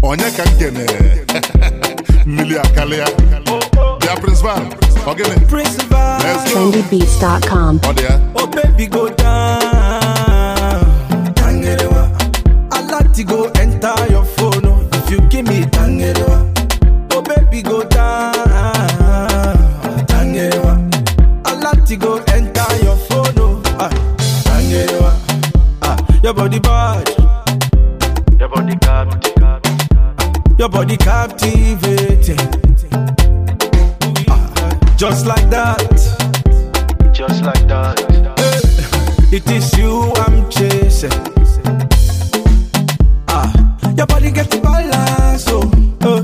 onye ka m kene mmiri akarịa bịa principal ọ gịnị Principal, Let's go. trendybeats.com. ọ dị ya oh baby go down. Tangerewa, I like to go enter your phone oh, if you give me tangerewa. Oh baby go down. Tangerewa, I like to go enter your phone oh, ah, tangerewa. Ah, your body bad, Your body captive, your body captivating. Ah, just like that. just like that. It is you I'm chasing. Ah, your body get the balance, oh. Uh.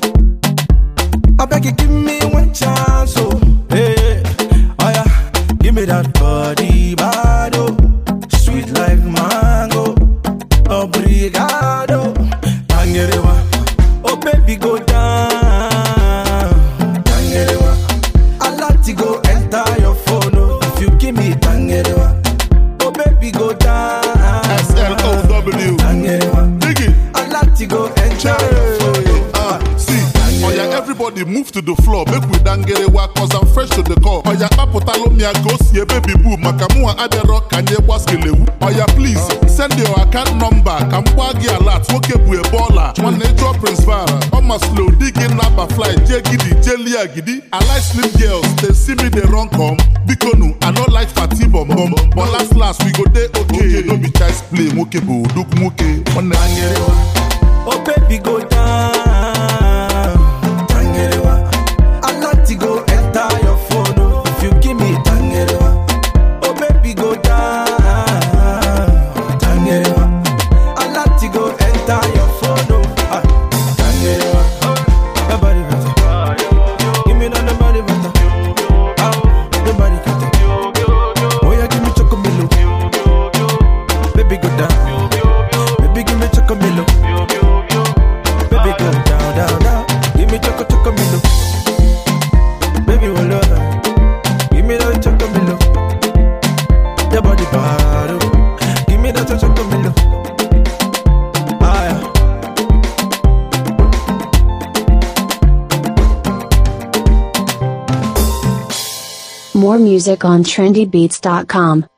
I beg you, give me one chance, oh. Hey, oh yeah, give me that body, bad, oh. Sweet like mango, obrigado. Tangerewa, oh baby, go down. Tangerewa, I like to go enter your phone, oh. If you give me tangerewa, oh baby, go down. slow Tangerewa, dig it I like to go enter your phone, oh. Ah, see, oya everybody move to the floor make we dangerewa cause I'm fresh to the core. Oya kpapụtalụ m ya ka o si ebe bibu maka mụnwa adịrọ ka nye gbaskelewu. Oya please send your account number ka m gbaa gị alert nwoke bụ ebe ọla. Nwanne jụọ principal ọma slow di gị naba fly jee gidi jee lie gidi. I like slim girls they see me dey run come. Biko nu I no like fati bom bom but last last we go dey okay. No be child's play nwoke bụ odogwu nwoke. Nwanne Tangerewa, oh baby go down. Tangerewa, I like to go enter your phone, oh. If you give me tangerewa, oh baby go down. Tangerewa, I like to go enter your phone, oh. Ah, tangerewa, your body better. Give me that the body better. Ah, the body better. Oh yeah, give me chocomilk. Baby go down. Baby give me chocomilk. Baby go down, down, down. Give me choco chocomilk. Baby hold on. Give me that chocomilk. Your body bad. oh. Give me that chocomilk. Ah yeah. More music on trendybeats.com.